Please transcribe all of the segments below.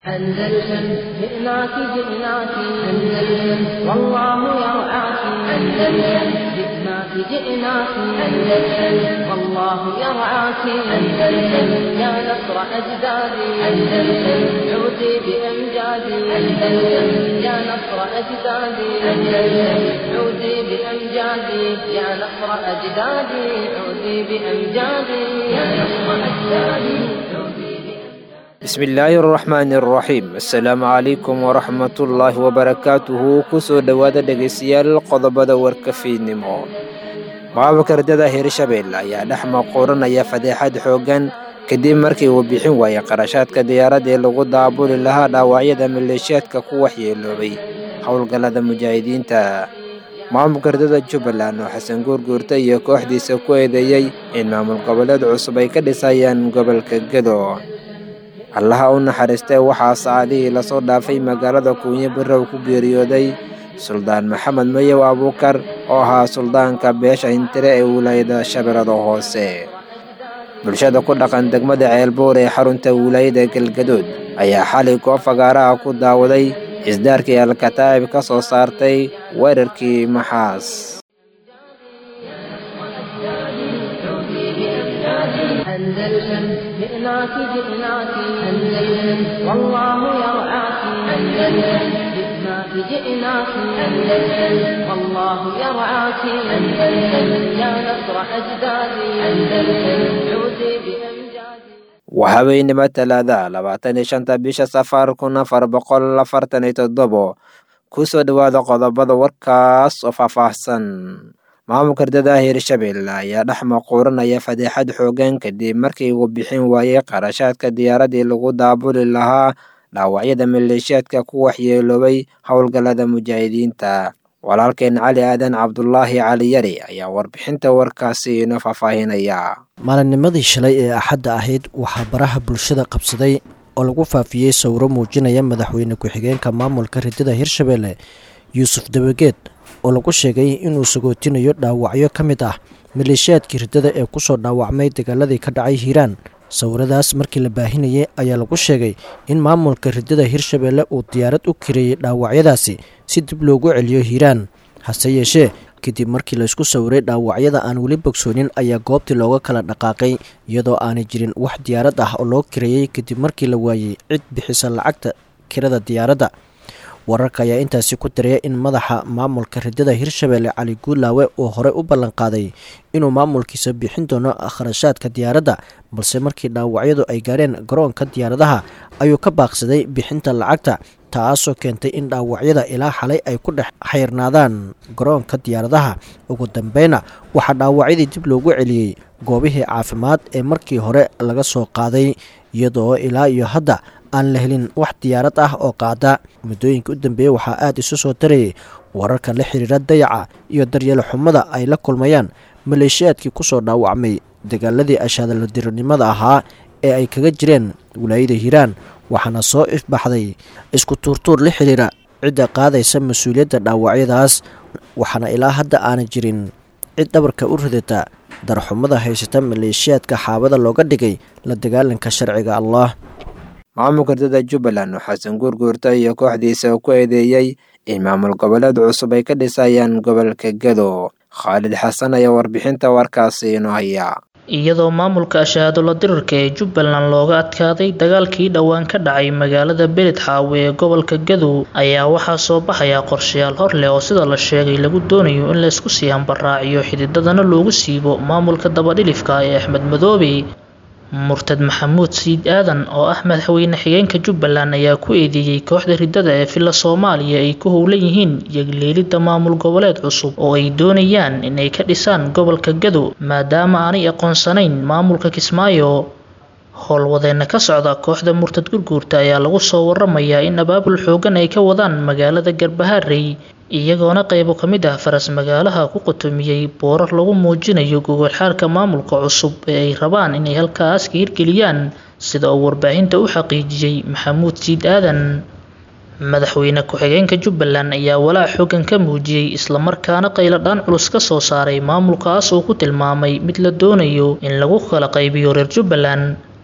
أندلسن جئناك جئناك أندلسن والله يرعاك أندلسن جئناك جئناك أندلسن والله يرعاك أندلسن يا نصر أجدادي أندلسن عودي بأمجادي أندلسن يا نصر أجدادي أندلسن عودي بأمجادي يا نصر أجدادي عودي بأمجادي يا نصر أجدادي عودي bismillaahi araxmaani araxiim assalaamu calaykum waraxmatullaahi wabarakaatuhu kusoo dhowaada dhegaystayaal qodobada warkafiidnimo maamulka ardada hirshabelle ayaa dhex maquuranaya fadeexad xooggan kadib markii uu bixin waayay qarashaadka diyaaradda ee lagu daabuli lahaa dhaawacyada maleeshiyaadka ku waxyeeloobay howlgallada mujaahidiinta maamulka ardada jubbaland oo xasan guurguurta iyo kooxdiisa ku eedeeyey in maamul goboleed cusub ay ka dhisayaan gobolka gedo allaha u naxariistee waxaa saacadihii lasoo dhaafay magaalada kuunyo barrow ku geeriyooday suldaan maxamed mayow abuukar oo ahaa suldaanka beesha hintire ee wilaayada shabeellada hoose bulshada ku dhaqan degmada ceelbuur ee xarunta wilaayada galgadood ayaa xalay goob fagaaraha ku daawaday isdaarkii alkataa'ib ka soo saartay weerarkii maxaas أندلسن جئناك جئناك أندلسن والله يرعاك أندلسن جئناك جئناك أندلسن والله يرعاك أندلسن يا نصر أجدادي أندلسن عودي بأمجادي waa habeenimo talaada labaatan iyo shanta bisha safar kun afar boqol afartan iyo toddobo kusoo dhowaada qodobada warkaas oo faahfaahsan maamulka ardada hirshabelle ayaa dhex maquuranaya fadeexad xooggan kadib markii uu bixin waayey qarashaadka diyaaraddii lagu daabuli lahaa dhaawacyada maleeshiyaadka ku waxyeeloobay howlgallada mujaahidiinta walaalkeen cali aadan cabdulaahi cali yari ayaa warbixinta warkaasi inoo faahfaahinaya maalinnimadii shalay ee axadda ahayd waxaa baraha bulshada qabsaday oo lagu faafiyey sawiro muujinaya madaxweyne ku-xigeenka maamulka ridada hirshabelle yuusuf dabageed oo lagu sheegay inuu sagootinayo dhaawacyo ka mid ah maleeshiyaadkii riddada ee kusoo dhaawacmay dagaaladii ka dhacay hiiraan sawiradaas markii la baahinayay ayaa lagu sheegay in maamulka riddada hirshabelle uu diyaarad u kareeyey dhaawacyadaasi si dib loogu celiyo hiiraan hase yeeshee kadib markii laysku sawiray dhaawacyada aan weli bogsoonin ayaa goobtii looga kala dhaqaaqay iyadoo aanay jirin wax diyaarad ah oo loo kareeyey kadib markii la waayey cid bixisa lacagta kirada diyaaradda wararka ayaa intaasi ku daraya in madaxa maamulka riddada hirshabelle cali guulaawe uu horey u ballanqaaday inuu maamulkiisa bixin doono kharashaadka diyaaradda balse markii dhaawacyadu ay gaadheen garoonka diyaaradaha ayuu ka baaqsaday bixinta lacagta taasoo keentay in dhaawacyada ilaa xalay ay ku dhex xayrnaadaan garoonka diyaaradaha ugu dambeyna waxaa dhaawacyadii dib loogu celiyey goobihii caafimaad ee markii hore laga soo qaaday iyadoo ilaa iyo hadda aan la helin wax diyaarad ah oo qaada muddooyinka u dambeeyey waxaa aada isu soo tarayay wararka la xiriira dayaca iyo daryeelo xumada ay la kulmayaan maleeshiyaadkii kusoo dhaawacmay dagaaladii ashaadaladiranimada ahaa ee ay kaga jireen wilaayada hiiraan waxaana soo ifbaxday isku tuurtuur la xiriira cidda qaadaysa mas-uuliyadda dhaawacyadaas waxaana ilaa hadda aana jirin cid dhabarka u ridata darxumada haysata maleeshiyaadka xaabada looga dhigay la dagaalanka sharciga allah maamulka ardada jubbaland oo xasan guurguurta iyo kooxdiisa ku eedeeyey in maamul goboleed cusub ay ka dhisayaan gobolka gedo khaalid xasan ayaa warbixinta warkaasi inoo haya iyadoo maamulka ashahaadula dirirka ee jubbaland looga adkaaday dagaalkii dhowaan ka dhacay magaalada beledxaawe ee gobolka gadow ayaa waxaa soo baxaya qorshayaal hor leh oo sida la sheegay lagu doonayo in laysku sii hambaraaciyo xididadana loogu siibo maamulka dabadhilifka ee axmed madoobe murtad maxamuud siid aadan oo ah madaxweyne xigeenka jubbaland ayaa ku eedeeyey kooxda riddada ee villa soomaaliya ay ku howlan yihiin yagleelidda maamul goboleed cusub oo ay doonayaan inay ka dhisaan gobolka gadow maadaama aanay aqoonsanayn maamulka kismaayo howlwadeena ka socda kooxda murtad gurguurta ayaa lagu soo waramayaa in abaabul xoogan ay ka wadaan magaalada garbaharey iyagoona qaybo ka mid ah faras magaalaha ku qotomiyey boorar lagu muujinayo gogolxaarka maamulka cusub ee ay rabaan inay halkaas ka hirgeliyaan sida uu warbaahinta u xaqiijiyey maxamuud siid aadan madaxweyne ku-xigeenka jubbaland ayaa walaac xoogan ka muujiyey islamarkaana qayladhaan culus ka soo saaray maamulkaas uu ku tilmaamay mid la doonayo in lagu kala qaybiyo reer jubbaland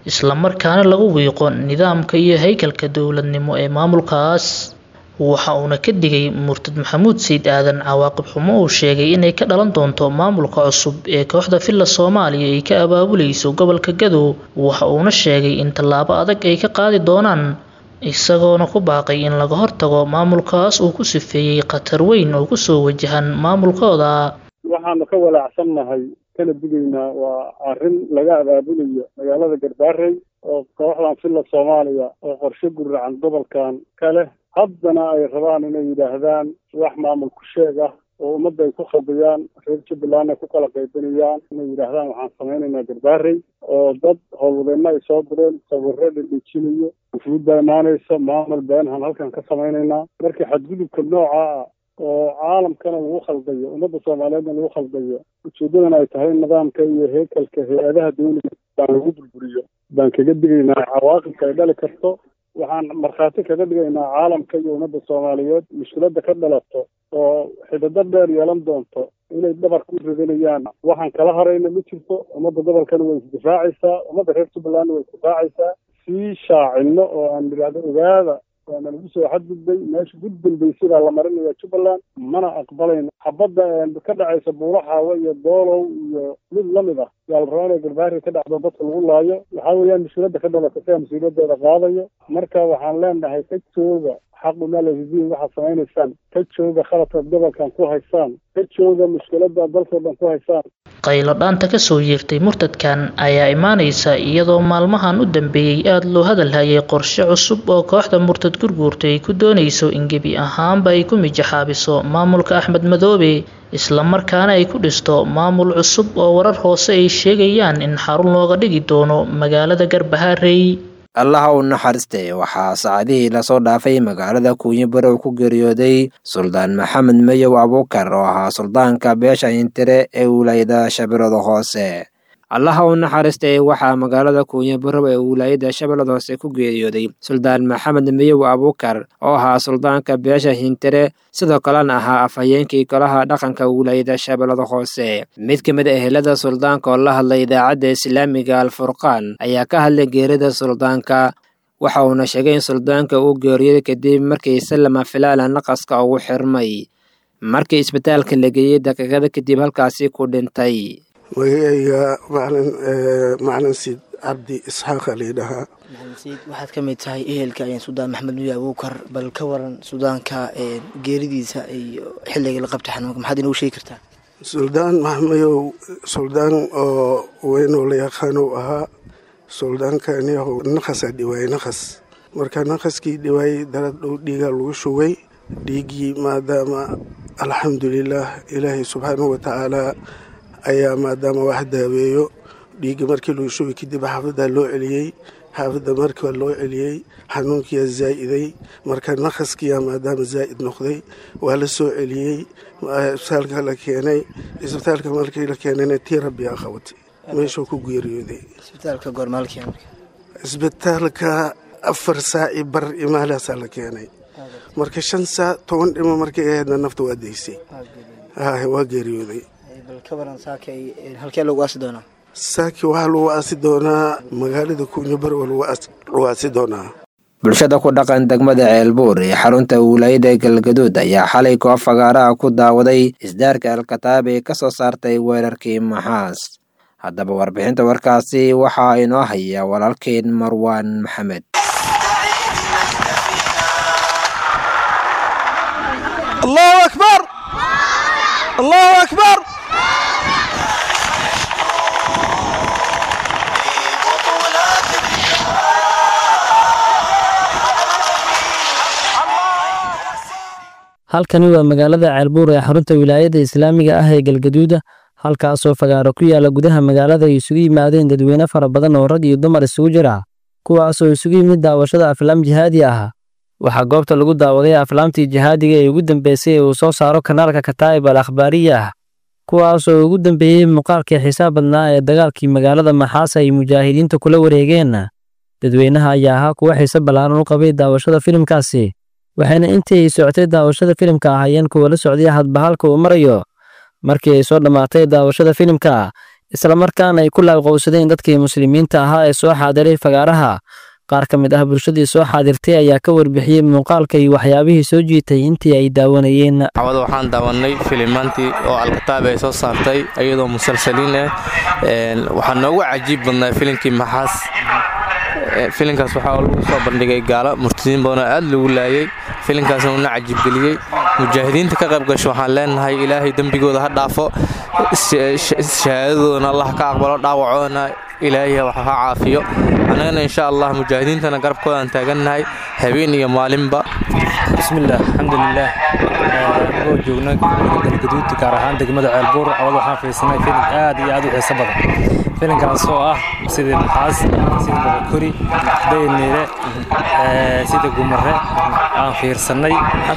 islamarkaana lagu wiiqo nidaamka iyo haykalka dowladnimo ee maamulkaas waxa uuna ka digay murtad maxamuud sayid aadan cawaaqib xumo uu sheegay inay ka dhalan doonto maamulka cusub ee kooxda villa soomaaliya ay ka abaabulayso gobolka gadow waxa uuna sheegay in tallaabo adag ay ka qaadi doonaan isagoona ku baaqay in laga hortago maamulkaas uu ku sifeeyey khatar weyn oo kusoo wajahan maamulkooda waxaanu ka walaacsannahay kana digaynaa waa arrin laga abaabulayo magaalada garbaarey oo kooxdan villa soomaaliya oo qorshe guracan gobolkan ka leh haddana ay rabaan inay yidhaahdaan wax maamul ku sheeg ah oo ummadda ay ku khaldiyaan reer jubbaland ay ku kala qaybinayaan inay yidhaahdaan waxaan samaynaynaa garbaarey oo dad howlwadeenna ay soo direen sawirro dhadhejinayo wufuud baa imaanaysa maamul beenhan halkan ka samaynaynaa markii xadgudubka nooca ah oo caalamkana lagu khaldayo ummadda soomaaliyeedna lagu khaldayo ujeeddadana ay tahay nidaamka iyo heekalka hay-adaha dawliga baan lagu burburiyo baan kaga digaynaa cawaaqibka ay dhali karto waxaan markhaati kaga dhigaynaa caalamka iyo ummadda soomaaliyeed mushkiladda ka dhalato oo xidado dheer yeelan doonto inay dhabarka u ridanayaan waxaan kala harayna ma jirto ummadda gobolkana way isdifaacaysaa ummadda reer jubbalandna way isdifaacaysaa sii shaacino oo aan idhaahdo ogaada waana lagu soo xadgudbay meesha ugu dambeysay baa la marinaya jubbaland mana aqbalayno xabadda ka dhacaysa buulaxaawe iyo doolow iyo mid lamid ah yaa la rabaa inay garbaari ka dhacdo dadka lagu laayo waxaa weeyaan mushkiladda ka dhalata sidaa mas-uuliyadeeda qaadayo marka waxaan leenahay ka jooga xaqu maalahdiin waxaad samaynaysaan ka jooga khaladkaad gobolkan ku haysaan ka jooga mushkiladda dalkoo dhan ku haysaan qaylo dhaanta kasoo yeertay murtadkan ayaa imaanaysa iyadoo maalmahan u dambeeyey aada loo hadalhayay qorshe cusub oo kooxda murtad gurguurta ay ku doonayso in gebi ahaanba ay ku mijaxaabiso maamulka axmed madoobe islamarkaana ay ku dhisto maamul cusub oo warar hoose ay sheegayaan in xarun looga dhigi doono magaalada garbaharey allaha u naxariistay waxaa saacadihii lasoo dhaafay magaalada kuunyo barow ku geeriyooday suldaan maxamed mayow abuukar oo ahaa suldaanka beesha hintire ee wilaayada shabeellada hoose allaha u naxariistay waxaa magaalada kuunyo barow ee wilaayada shabeellada hoose ku geeriyooday suldaan maxamed mayow abuukar oo ahaa suldaanka beesha hintire sidoo kalena ahaa afhayeenkii golaha dhaqanka wilaayada shabeellada hoose mid ka mid a ehelada suldaanka oo la hadlay idaacadda islaamiga alfurqaan ayaa ka hadlay geerida suldaanka waxa uuna sheegay in suldaanka uu geeriyooday kadib markii sallama filaala naqaska ugu xirmay markii isbitaalka la geeyey daqiiqada kadib halkaasi ku dhintay magacayga macalin macalin siid cabdi isxaaqa layidhahaa maxamed waxaad ka mid tahay ehelka suldaan maxamed nuya abuukar bal ka waran sudaanka geeridiisa iyo xilliga la qabtay xanuunka maxaad inoogu sheegi kartaa suldaan maxmayow suldaan oo weynoo la yaqaanow ahaa suldaankaniyahow naqasaa dhiwaayey naqas marka naqaskii dhiwaayey darad dhow dhiigaa lagu shugay dhiiggii maadaama alxamdulilaah ilaahay subxaanahu watacaalaa ayaa maadaama wax daaweeyo dhiigga markii lagu shugay kadib xaafaddaa loo celiyey xaafadda markaa loo celiyey xanuunkiyaa zaa'iday marka naqaskiyaa maadaama zaa'id noqday waa la soo celiyey isbitaalka la keenay isbitaalka markii la keenayna tii rabbiyaa qabatay meeshuu ku geeriyooday isbitaalka goormaalkii marka isbitaalka afar saaci bar imaalaasaa la keenay marka shan saac toban dhimo markay ahaydna nafta waa daysay waa geeriyooday bal ka waran saaka halkee lagu aasi doonaa saaki waxaa lagu aasi doonaa magaalada kuunyo bar waa lagu aasi doonaa bulshada ku dhaqan degmada ceelbuur ee xarunta wilaayada galgaduud ayaa xalay koox fagaaraha ku daawaday isdaarka alkataab ee ka soo saartay weerarkii maxaas haddaba warbixinta warkaasi waxaa inoo haya walaalkeen marwaan maxamed allahu akbar allahu akbar halkani waa magaalada ceelbuur ee xarunta wilaayada islaamiga ah ee galgaduuda halkaasoo fagaaro ku yaala gudaha magaalada ay isugu yimaadeen dadweyne fara badan oo rag iyo dumar isugu jira kuwaasoo isugu yimid daawashada aflaam jihaadi ah waxaa goobta lagu daawaday aflaamtii jihaadiga ee ugu dambeysay ee uu soo saaro kanaalka kataa'ib al akhbaariya ah kuwaasoo ugu dambeeyey muuqaalkii xisaab badnaa ee dagaalkii magaalada maxaasa ay mujaahidiinta kula wareegeen dadweynaha ayaa ahaa kuwa xiise ballaaran u qabay daawashada filimkaasi waxayna intii ay socotay daawashada filimka ahaayeen kuwa la socday hadba halka uu marayo markii ay soo dhammaatay daawashada filimka islamarkaana ay ku laabqowsadeen dadkii muslimiinta ahaa ee soo xaadiray fagaaraha qaar ka mid ah bulshadii soo xaadirtay ayaa ka warbixiyey muuqaalka iyo waxyaabihii soo jiitay intii ay daawanayeen cawada waxaan daawanay filimaantii oo alkataab ay soo saartay iyadoo musalsaliin ah waxaa noogu cajiib badnaa filimkii maxaas filinkaas waxaa lagu soo bandhigay gaalo murtadiin badanoo aad lagu laayay filinkaasna uuna cajiibgeliyey mujaahidiinta ka qayb gasho waxaan leenahay ilaahay dembigooda ha dhaafo shahaadadoodana allah ka aqbalo dhaawacoodana ilaahay wax ha caafiyo annagana insha allah mujaahidiintana garabkoodaan taagannahay habeen iyo maalinba bismillaah alxamdulilaah anagoo joogna galgaduud gaar ahaan degmada ceelbuur cawad waxaan fiirsanay filim aad iyo aad u xiiso badan filimkaas oo ah sidii maxaas sida boqokori dayniire sida gumare aan fiirsannay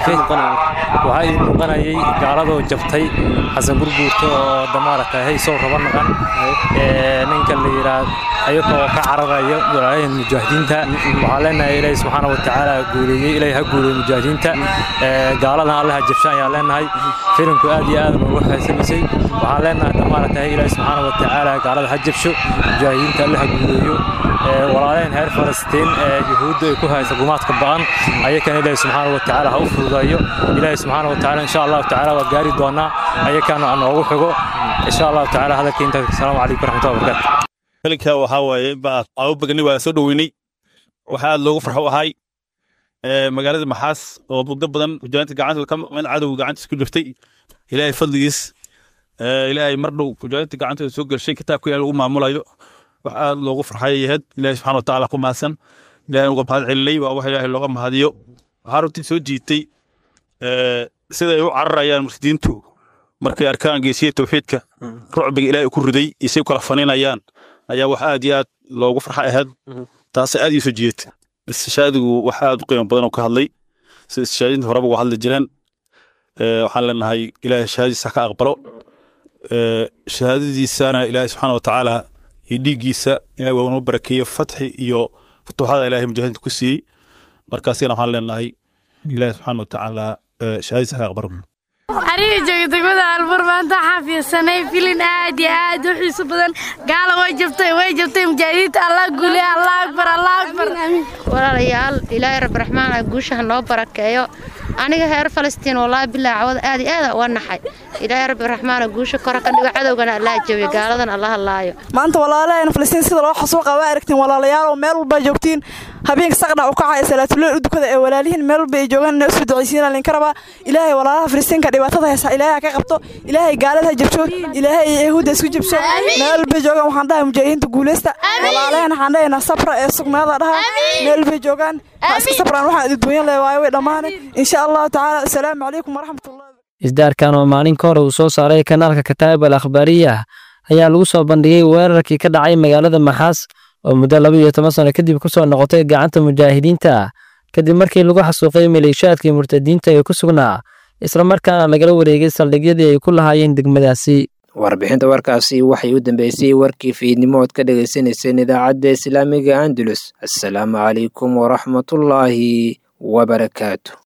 waxaa ii muuqanayay gaaladoo jabtay xasan gurguurta oo damaarata haysow raba naqan ninka la yidhaa ayagoo ka cararaya walaayahan mujaahidiinta waxaa leenahay ilaahi subxaana watacaala guuleeyey ilaahi ha guuleeyey mujaahidiinta gaaladan alle ha jabshaan ayaan leenahay filimku aad iyo aad noogu xeesamisay waxaan leenahay damaarata ilaahi subxaana watacaala gaalada ha jabsho mujaahidiinta alle ha guuleeyo walaaleen reer falastiin ee yuhuudda ay ku haysa gumaadka ba'an ayakana ilaahi subxaana watacaala ha u fududeeyo ilaahi subxaana watacaala insha allahu tacaala waa gaari doonaa ayakana noogu xigo insha allahu tacaala hadalka intaas asalaamu calaykum waraxmatullahi wabarakaatu filinka waxaa waaye caawo bagni waa soo dhoweynay waxaa aad loogu farxo ahay magaalada maxaas oo muddo badan mujaahidiinta gacanta ka maqmeen cadow gacantiis ku jirtay ilaahay fadligiis ilaahay mar dhow mujaahidiinta gacantooda soo gelshay kitaabka ilaahay lagu maamulayo wax aad loogu farxay yahed ilaahay subxana watacaala ku mahadsan ilaahay uga mahad celinay waa wax ilaahay looga mahadiyo waxaa runtii soo jiitay siday u cararayaan mursidiintu markay arkaan geesiya tawxiidka rucbiga ilaahay ku riday isay kala faninayaan ayaa wax aad iyo aad loogu farxa ahayd taasay aad ii soo jiidata istishaadigu wax aad u qiimo badan oo ka hadlay sida istishaadinta horeba uga hadli jireen waxaan leenahay ilaahay shahaadadiisa ka aqbalo shahaadadiisana ilaahay subxaana watacaala iyo dhiiggiisa ilahay waa noo barakeeye fatxi iyo futuuxada ilaahay mujaahidiinta ku siiyey markaasina waxaan leenahay ilaahay subxaana watacaala shahaadadiisa ka aqbalo aniga jooga degmada albuur maanta waxaan fiirsanay filin aad iyo aad u xiiso badan gaala way jabtay way jabtay mujaahidiinta allah guule allah akbar allah akbar walaalayaal ilaahay rabbi raxmaan guushaha noo barakeeyo aniga reer falastiin wallaahi bilaa cawada aad iyo aada uga naxay ilaahay rabbi raxmaan guusha kora ka dhigo cadowgana allah jabiyo gaaladan allah laayo maanta walaalaheena falastiin sida loo xasuuqa waa aragtiin walaalayaal oo meel walba joogtiin habeenka saqdhac u kacaya salaatuleel u dukada ee walaalihiin meel walba ay joogaan inay usoo ducaysiinaa linka rabaa ilaahay walaalaha falastiinka dhibaatada haysa ilaahay ha ka qabto ilaahay gaalada ha jabsho ilaahay yahuudda isku jabsho meel walbay joogaan waxaan dhahay mujaahidiinta guuleysta walaalaheena waxaan dhahaynaa sabra ee sugnaada dhaha meel walbay joogaan ha iska sabraan waxaan idinduunyan leh waayo way dhammaanay insha allahu tacaala asalaamu calaykum waraxmatullahi isdaarkan oo maalin ka hore uu soo saaray kanaalka kataa'ib al akhbaariya ayaa lagu soo bandhigay weerarkii ka dhacay magaalada maxaas oo muddo laba iyo toban sano kadib ku soo noqotay gacanta mujaahidiinta kadib markii lagu xasuuqay maleeshaadkii murtadiinta ee ku sugnaa islamarkaana lagala wareegay saldhigyadii ay ku lahaayeen degmadaasi warbixinta warkaasi waxay u dambeysay warkii fiidnimo ood ka dhagaysanayseen idaacadda islaamiga andalus assalaamu calaykum waraxmatullaahi wabarakaatu